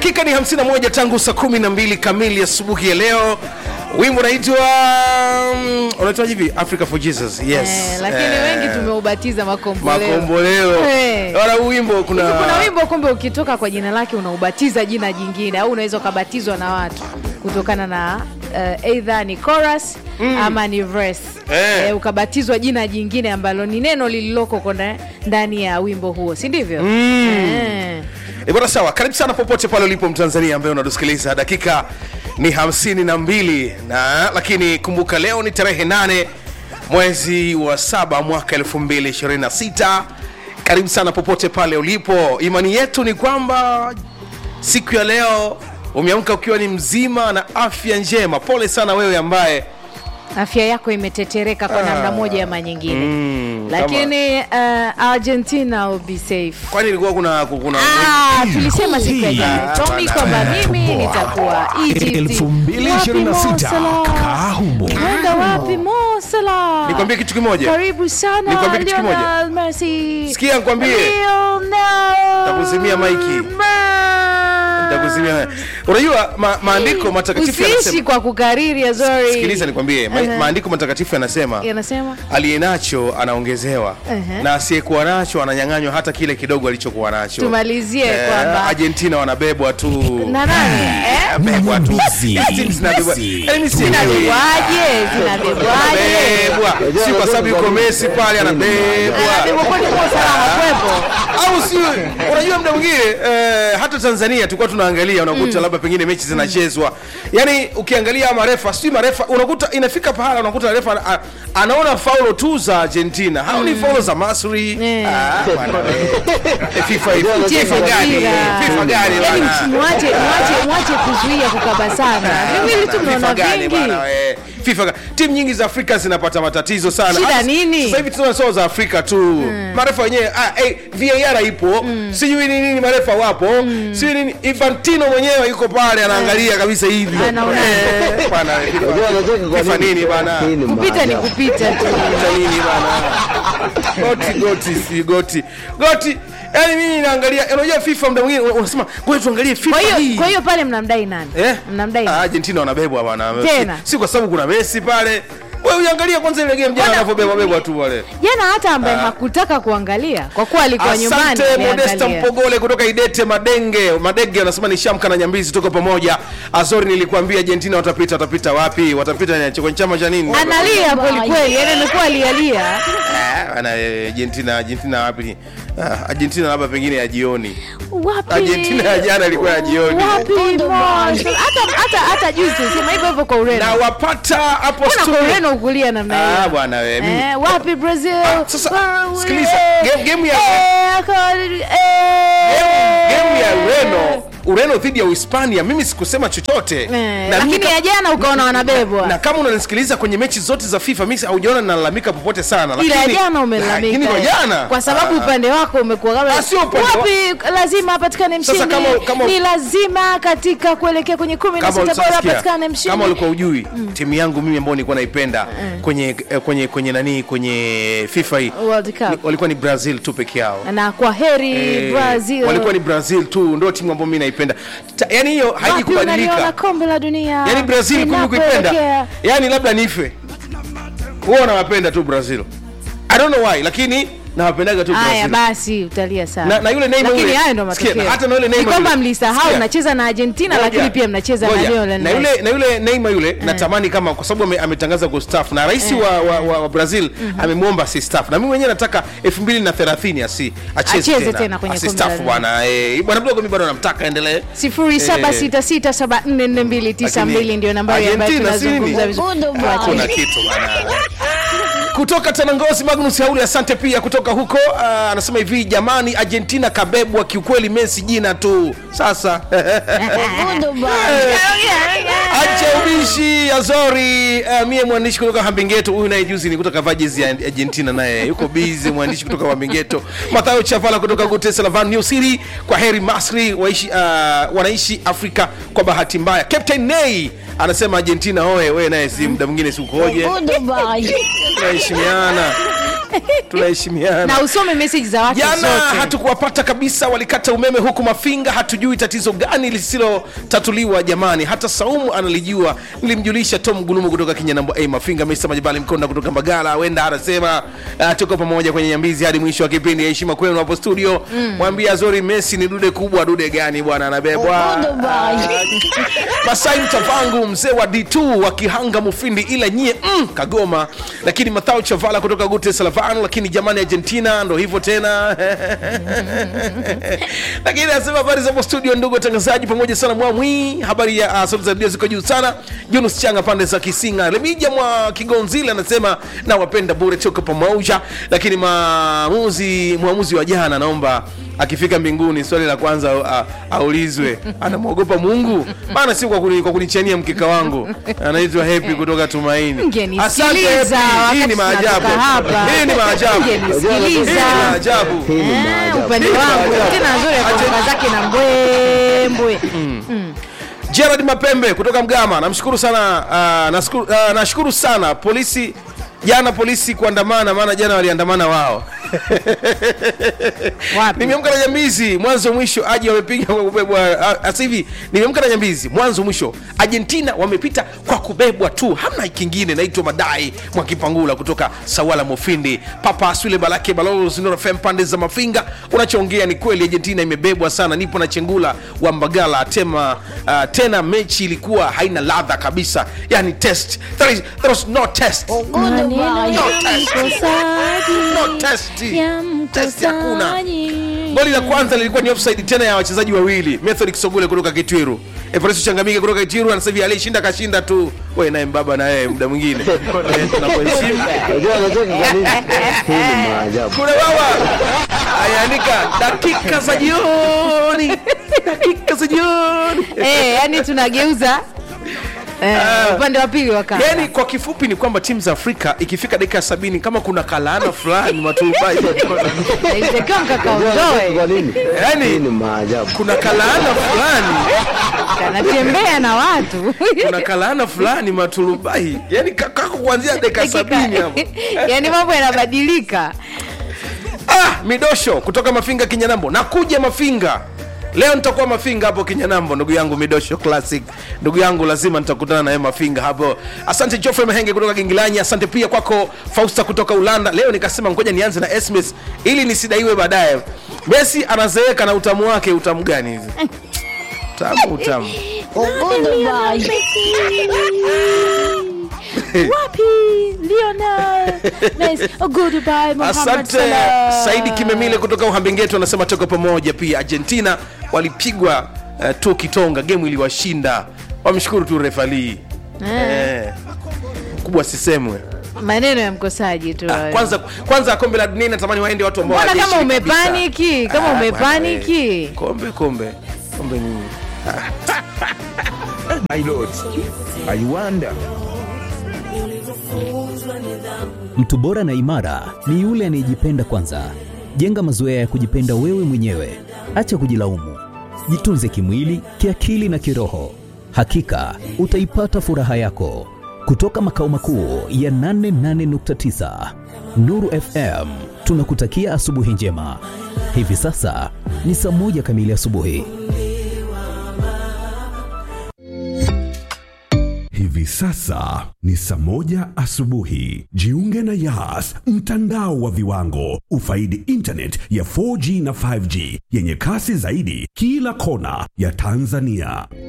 dakika ni 51 tangu saa 12 kamili asubuhi ya leo wimbo unaitwa um, unaitwa hivi africa for jesus yes Eh, lakini Eh, wengi tumeubatiza makomboleo. makomboleo Eh. wala huu wimbo kuna Hivi kuna wimbo kumbe ukitoka kwa jina lake unaubatiza jina jingine au unaweza ukabatizwa na watu kutokana na uh, either ni chorus ama ni verse Eh. Eh, ukabatizwa jina jingine ambalo ni neno lililoko kona- ndani ya wimbo huo si ndivyo Eh. E bwana sawa, karibu sana popote pale ulipo Mtanzania ambaye unatusikiliza. Dakika ni hamsini na mbili na lakini kumbuka leo ni tarehe nane mwezi wa saba mwaka 2026. Karibu sana popote pale ulipo. Imani yetu ni kwamba siku ya leo umeamka ukiwa ni mzima na afya njema. Pole sana wewe ambaye afya yako imetetereka kwa namna moja ama nyingine Mm, lakini uh, argentina will be safe kwani ilikuwa kuna kuna Ah, tulisema siku ya jana Tommy kwamba mimi nitakuwa Egypt. 2026 Wapi Mo Salah? kaa humo. Kwenda wapi Mo Salah? Nikwambie kitu kimoja. Karibu sana Nikwambie kitu kimoja. Lionel Messi. Sikia nikwambie. Lionel Nitakuzimia maiki. Messi. Nitakuzimia. Unajua ma, maandiko matakatifu Usiishi yanasema kwa kukariri Azori. sikiliza nikwambie ma, Ehe. maandiko matakatifu yanasema Yanasema aliye nacho anaongezewa Ehe. na asiyekuwa nacho ananyang'anywa hata kile kidogo alichokuwa nacho tumalizie Eh, kwamba argentina wanabebwa tu na nani? Eh? Bebwa tu. Messi. Timu zinabebwa. Messi. Yaani sielewi. Zinabebwaje? Zinabebwaje? Anabebwa. si kwa sababu yuko Messi pale anabebwa Anabebwa kwani Mo Salah hakuwepo? au si unajua muda mwingine eh, hata tanzania tulikuwa tunaangalia unakuta labda pengine mechi zinachezwa yaani ukiangalia marefa sijui marefa unakuta inafika pahala unakuta refa ana- a- anaona faulo tu za argentina hao ni faulo za masri Eh. Ah, bwana we. Eh, FIFA Mchezo FIFA gani mpira. FIFA gani Yaani bwana? mwache mwache mwache kuzuia kukaba sana. Viwili tu FIFA mnaona gani vingi. bwana we? FIFA ga- timu nyingi za Afrika zinapata matatizo sana. Shida Hata- nini? Sasa hivi tunaona sio za Afrika tu. Marefa wenyewe ah, hey, VAR ipo. Sijui nini nini marefa wapo. Sijui nini Infantino mwenyewe yuko pale anaangalia kabisa hivi. Anaona. Eh, bwana. Unajua anacheka kwa FIFA nini? nini bana? Hii ni Kupita ni maajabu. kupita tu. Cha nini bana? Goti goti si goti. Goti. Yaani mimi naangalia unajua FIFA muda mwingine unasema ngoja tuangalie FIFA Kwa hii. hiyo kwa hiyo pale mnamdai nani? Eh? Mnamdai Ah, nani? Argentina wanabebwa bwana. Tena? Si, si kwa sababu kuna Messi pale. Wewe uangalia kwanza ile game jana Bwana- anavyobebwa bebwa tu wale. Jana hata ambaye hakutaka kuangalia kwa kuwa alikuwa nyumbani Asante Modesta ameangalia. Mpogole kutoka Idete Madenge. Madenge anasema ni Shamka na Nyambizi tuko pamoja. Azori nilikwambia Argentina watapita watapita wapi? Watapita ni kwenye chama cha nini? Analia kweli kweli, yani amekuwa alialia. Ah, ana eh, Argentina Argentina wapi? Ah, Argentina labda pengine ya jioni. Wapi? Argentina ya jana ilikuwa ya jioni. Wapi? Mo? Hata hata hata juzi sema hivyo hivyo kwa Ureno. Na wapata hapo Mbona kwa studio. Ureno ukulia namna hiyo? Ah, bwana wewe mimi. Eh, wapi Brazil? Ah, sasa, Wa- sikiliza, eh, game- game ya- eh, aka- eh, Game ya Ureno Ureno dhidi ya Uhispania, mimi sikusema chochote eh, na, mimi lakini ka- ya jana ukaona wanabebwa. na kama unanisikiliza kwenye mechi zote za FIFA, mimi haujaona nalalamika popote sana, ila ya lakini jana umelalamika lakini kwa jana kwa sababu Ah. upande wako umekuwa kama Ah, sio upande wa- wapi lazima apatikane Sasa mshindi kama- kama- ni lazima katika kuelekea kwenye kumi na kama sita bora ulisasikia, apatikane mshindi kama ulikuwa ujui timu yangu mimi ambayo nilikuwa naipenda kwenye eh, kwenye kwenye nani kwenye FIFA hii World Cup. ni- walikuwa ni Brazil tu peke yao. na kwa heri Eh, Brazil walikuwa ni Brazil tu, ndio timu ambayo mimi naipenda. Ta- Yaani hiyo wapi unaliona haijikubadilika. kombe la dunia Yaani Brazil kumbe kuipenda. Linapoelekea. Yaani labda nife. Huwa nawapenda tu Brazil. I don't know why, lakini nawapendaga tu Haya Brazil. basi utalia sana. Na- na yule Neymar lakini yule- hayo ndo sikia, matokeo. na hata na yule Ni Neymar kwamba yule- mlisahau sikia. mnacheza na Argentina Ngoja, lakini pia mnacheza na ngoja. Lionel na yule Messi. na yule Neymar yule natamani kama kwa sababu ame- ametangaza kustaafu na rais wa, wa, wa, wa Brazil amemwomba asistaafu na mimi mwenyewe nataka 2030 asi acheze Acheze tena kwenye kombe la asistaafu dunia. bwana eh bwana mdogo mimi bado namtaka endelee 0766744292 ndio nambari ambayo Argentina, si nini? tunazungumza vizuri. Hakuna kitu bwana. kutoka Tanangozi Magnus Hauli, asante pia kutoka huko. ah, anasema hivi, jamani, Argentina kabebwa kiukweli, Messi jina tu sasa. Acha ubishi Azori. Uh, mie mwandishi kutoka Hambingeto, huyu naye juzi ni kutoka vaa jezi ya Argentina, naye yuko busy. Mwandishi kutoka Hambingeto, Mathayo Chavala kutoka Gute Salavan New City. Kwa heri Masri waishi, uh, wanaishi Afrika kwa bahati mbaya. Captain Nay anasema Argentina oe, wewe naye si muda mwingine si ukoje? Tunaheshimiana. tunaheshimiana na usome meseji za watu jana zote hatukuwapata kabisa walikata umeme huku mafinga hatujui tatizo gani lisilotatuliwa jamani hata saumu analijua nilimjulisha tom gulumu kutoka kinyanambo hey, mafinga mesa majibali mkonda kutoka mbagala wenda anasema uh, tuko pamoja kwenye nyambizi hadi mwisho wa kipindi heshima kwenu hapo studio mwambie azori messi ni dude kubwa dude gani bwana anabebwa masai mtavangu mzee wa d2 wa kihanga mufindi ila nyie mm, kagoma lakini mathao chavala kutoka gute salavano lakini jamani argentina ndo hivyo tena lakini anasema habari za hapo studio ndugu watangazaji pamoja sana mwamwi habari ya uh, sauti za redio ziko juu sana junus changa pande za kisinga lemija mwa kigonzile anasema na wapenda bure tuko pamoja lakini maamuzi mwamuzi wa jana naomba akifika mbinguni swali la kwanza uh, aulizwe anamwogopa mungu maana si kwa, kuni, kwa kunichania mkeka wangu anaitwa hepi kutoka tumaini Mngenisikiliza Happy. hii wakati ni maajabu tunatoka hapa. hii ni maajabu Mngenisikiliza. Hii ni maajabu Eh, upande wangu tena nzuri ya kutoka zake na mbwembwe Gerard Mapembe kutoka Mgama, namshukuru sana uh, nashukuru, uh, nashukuru sana polisi jana polisi kuandamana, maana jana waliandamana wao. wapi Nimeamka na nyambizi mwanzo mwisho, aje wamepiga kwa kubebwa. ah, Sasa hivi nimeamka na nyambizi mwanzo mwisho, Argentina wamepita kwa kubebwa tu, hamna kingine. Naitwa Madai Mwakipangula kutoka Sawala Mofindi, Papa Aswile Balake Balozi Nora Fem pande za Mafinga. Unachoongea ni kweli, Argentina imebebwa sana. Nipo na Chengula wa Mbagala tema, uh, tena mechi ilikuwa haina ladha kabisa, yani test there, is, there was no test Maneno ya No test. mkosaji, no test ya test hakuna mkosaji. goli la kwanza lilikuwa ni offside tena ya wachezaji wawili method kisogole kutoka kitwiru evaristo changamike kutoka kitwiru anasema hivi aliyeshinda kashinda tu we naye mbaba na yeye muda mwingine Eh, tunakuheshimu Unajua anacheka kwa nini? Hii ni maajabu. kuna baba ayaandika dakika za jioni dakika za jioni Eh, yani tunageuza eh, upande wa pili wa kanda. yaani kwa kifupi ni kwamba timu za afrika ikifika dakika ya sabini kama kuna kalaana fulani maturubai Ilitakiwa Unajua anacheka mkakaondoe kwa nini? Yaani- Hii ni maajabu. kuna kalaana fulani kanatembea na watu kuna kalaana fulani maturubai yaani ka- kako kuanzia dakika sabini hapo yani mambo yanabadilika ah, midosho kutoka mafinga kinyanambo nakuja mafinga leo nitakuwa mafinga hapo kinyanambo ndugu yangu midosho classic ndugu yangu lazima nitakutana naye mafinga hapo asante joffrey mahenge kutoka gingilanyi asante pia kwako fausta kutoka ulanda leo nikasema ngoja nianze na sms ili nisidaiwe baadaye messi anazeeka na utamu wake utamu gani hivi tamu utamu wapi Lionel nice. oh, goodbye Mohamed asante Salah. saidi kimemile kutoka uhambengeto anasema toka pamoja pia argentina walipigwa uh, tu kitonga gemu iliwashinda wamshukuru tu refalii eh. kubwa sisemwe maneno ya mkosaji tu Ah, hayo. kwanza kwanza kombe la dunia natamani waende watu ambao Mbona kama hawajashiriki kabisa. umepaniki? Kama Ah, umepaniki? bwana, eh. kombe kombe kombe nini My lord, I wonder. Mtu bora na imara ni yule anayejipenda kwanza. Jenga mazoea ya kujipenda wewe mwenyewe, acha kujilaumu. Jitunze kimwili, kiakili na kiroho. Hakika utaipata furaha yako. Kutoka makao makuu ya 88.9 Nuru FM, tunakutakia asubuhi njema. Hivi sasa ni saa moja kamili asubuhi. Hivi sasa ni saa moja asubuhi. Jiunge na Yas, mtandao wa viwango. Ufaidi internet ya 4G na 5G yenye kasi zaidi kila kona ya Tanzania.